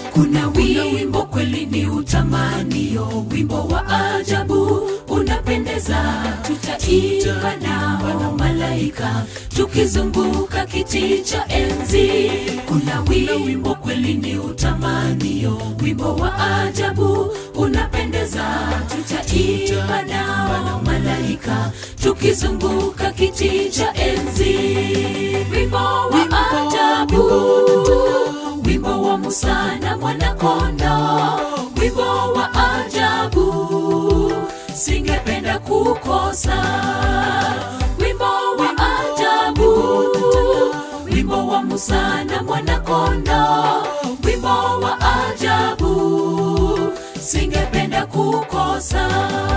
kuna wimbo kweli ni utamanio wimbo wa ajabu unapendeza tutaimba nao malaika tukizunguka kiti cha enzi kuna wimbo kweli ni utamanio wimbo wa ajabu unapendeza tutaimba nao malaika tukizunguka kiti cha enzi wimbo wa ajabu wimbo wa Musa na mwanakonda, wimbo wa ajabu, singependa kukosa wimbo wa ajabu, wimbo wa Musa na mwanakonda, wimbo wa ajabu, singependa kukosa.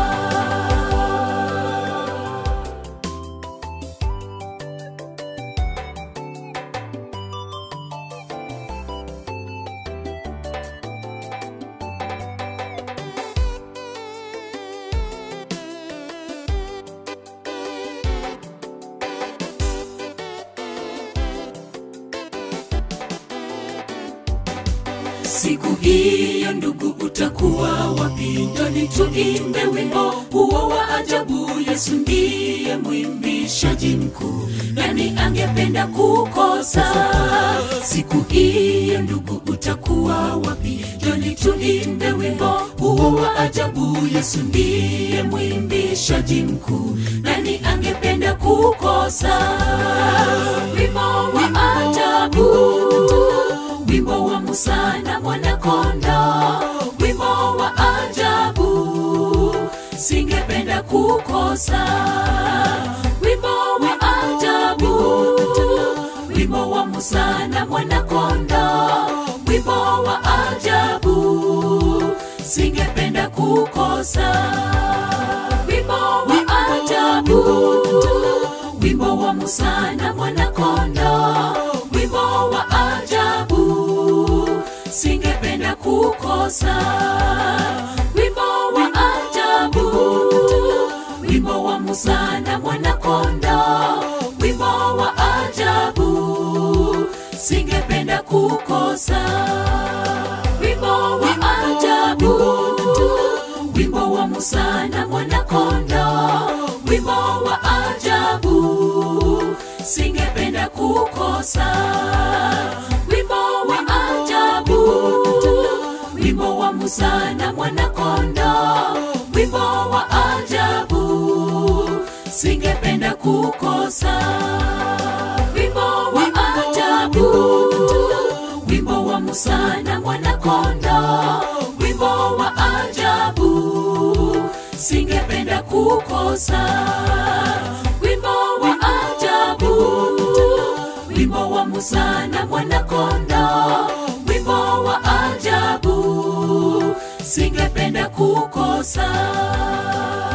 Siku hiyo ndugu, utakuwa wapi? Njoni tuimbe wimbo huo wa ajabu. Yesu ndiye mwimbishaji mkuu, nani angependa kukosa? Siku hiyo ndugu, utakuwa wapi? Njoni tuimbe wimbo huo wa ajabu. Yesu ndiye mwimbishaji mkuu, nani angependa kukosa? Wimbo wa ajabu wimbo wa Musa na mwanakonda, wimbo wa ajabu, singependa kukosa. Wimbo wa ajabu, wimbo wa Musa na mwanakonda, wimbo wa ajabu, singependa kukosa. Wimbo wa ajabu, wimbo wa Musa na mwanakonda, wimbo wa ajabu, singependa kukosa. Wimbo wa ajabu, wimbo wa Musa na mwanakonda, wimbo wa ajabu, singependa kukosa. Wimbo wa ajabu, wimbo wa Musa na mwanakonda, wimbo wa ajabu, singependa kukosa. Wimbo wa ajabu, wimbo wa Musa na mwanakonda, wimbo wa ajabu, singependa kukosa. Wimbo wa ajabu, wimbo wa Musa na mwanakonda, wimbo wa ajabu, singependa kukosa. Wimbo wa ajabu, wimbo wa Musa na mwanakonda, wimbo wa ajabu, singependa kukosa.